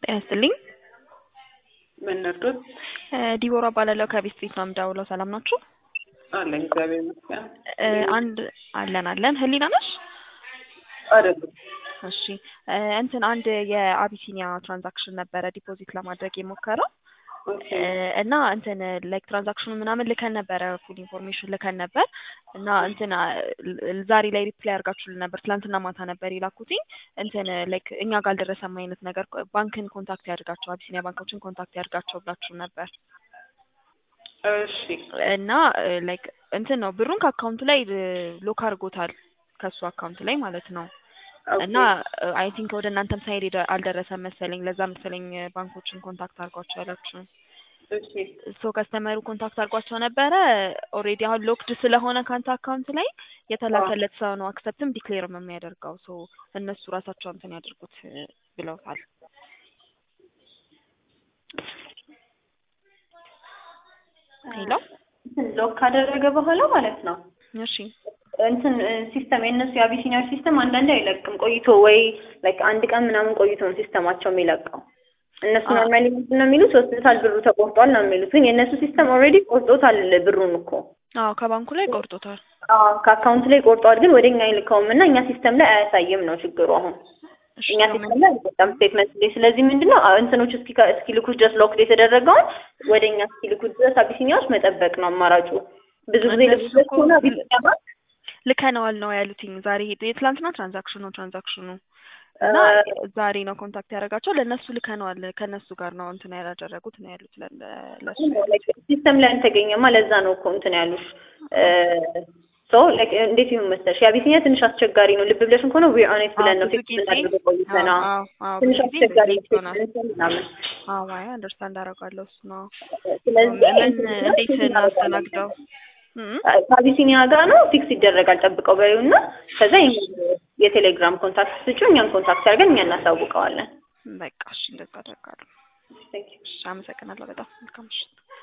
ጤና ይስጥልኝ። ምን ነርዶት? ዲቦራ እባላለሁ ከቤት ስትሪት ነው የምደውለው። ሰላም ናችሁ? አለን እግዚአብሔር ይመስገን። እ አንድ አለን አለን። ህሊና ነሽ? አይደለም እሺ እ እንትን አንድ የአቢሲኒያ ትራንዛክሽን ነበረ ዲፖዚት ለማድረግ የሞከረው ኦኬ እ እና እንትን ላይክ ትራንዛክሽኑ ምናምን ልከን ነበረ ፉል ኢንፎርሜሽን ልከን ነበር እና እንትን አ- ል- ዛሬ ላይ ሪፕላይ አድርጋችሁልን ነበር። ትላንትና ማታ ነበር የላኩትኝ እንትን ላይክ እኛ ጋር አልደረሰም አይነት ነገር ባንክን ኮንታክት ያድርጋቸው አቢሲኒያ ባንኮችን ኮንታክት ያድርጋቸው ብላችሁ ነበር እሺ እና ላይክ እንትን ነው ብሩን ከአካውንቱ ላይ ሎክ አድርጎታል ከሱ አካውንት ላይ ማለት ነው። እና አይ ቲንክ ወደ እናንተም ሳይድ ሄደ አልደረሰም መሰለኝ። ለዛ መሰለኝ ባንኮችን ኮንታክት አድርጓቸው ያላችሁ። እሺ ሶ ከስተመሩ ኮንታክት አድርጓቸው ነበረ። ኦልሬዲ አሁን ሎክድ ስለሆነ ከአንተ አካውንት ላይ የተላከለት ሰው ነው አክሰፕትም ዲክሌርም የሚያደርገው። ሶ እነሱ ራሳቸው እንትን ያደርጉት እ ብለውታል። ሄሎ ሎክ ካደረገ በኋላ ማለት ነው እሺ እንትን ሲስተም የእነሱ የአቢሲኒያዎች ሲስተም አንዳንዴ አይለቅም ቆይቶ ወይ ላይክ አንድ ቀን ምናምን ቆይቶ ነው ሲስተማቸው የሚለቀው። እነሱ አ- ኖርማሊ ምንድን ነው የሚሉት ወስደታል ብሩ ተቆርጧል ነው የሚሉት። ግን የእነሱ ሲስተም ኦልሬዲ ቆርጦታል ብሩን እኮ አዎ ከባንኩ ላይ ቆርጦታል። አዎ ከአካውንት ላይ ቆርጧል፣ ግን ወደ እኛ አይልከውም እና እኛ ሲስተም ላይ አያሳይም ነው ችግሩ አሁን እሺ እኛ ምን- ሲስተም ላይ አልወጣም ስቴትመንት ላይ። ስለዚህ ምንድን ነው እንትኖች እስኪ እስኪልኩት ድረስ ሎክድ የተደረገውን ወደ እኛ እስኪልኩት ድረስ አቢሲኒያዎች መጠበቅ ነው አማራጩ። ብዙ ጊዜ እነሱ ልብስ እኮ ከሆነ አቢሲኒያ ባንክ ልከነዋል ነው ያሉትኝ። ዛሬ ሄዶ የትላንትና ትራንዛክሽኑ ትራንዛክሽኑ እና ዛሬ ነው ኮንታክት ያደረጋቸው ለእነሱ ልከነዋል። ከእነሱ ጋር ነው እንትን ያላደረጉት ነው ያሉት ለ- ለ- ለሱ ሲስተም ላይ አልተገኘማ። ለዛ ነው እኮ እንትን ያሉሽ ሶ እንዴት ይሁን መሰለሽ የአቢሲኒያ ትንሽ አስቸጋሪ ነው። ልብ ብለሽን ከሆነ ዊ ኦኔት ብለን ነው ብዙ ፊክስ ጊዜ እናድርገው ቆይተና አዎ፣ አዎ፣ አዎ፣ ትንሽ ብዙ ጊዜ አስቸጋሪ ሌት ይሆናል። ምናምን አዎ አይ አንደርስታንድ አደርጋለሁ እሱ ነው። ስለዚህ ምን እንትን እንዴት ፊክስ እናስተናግደው? እም? ከአቢሲኒያ ጋር ነው ፊክስ ይደረጋል። ጠብቀው በይው እና ከዛ የቴሌግራም ኮንታክት ስጩ፣ እኛን ኮንታክት አድርገን እኛ እናሳውቀዋለን። በቃ እሺ እንደዛ አደርጋለሁ። እሺ አመሰግናለሁ በጣም መልካም ምሽት።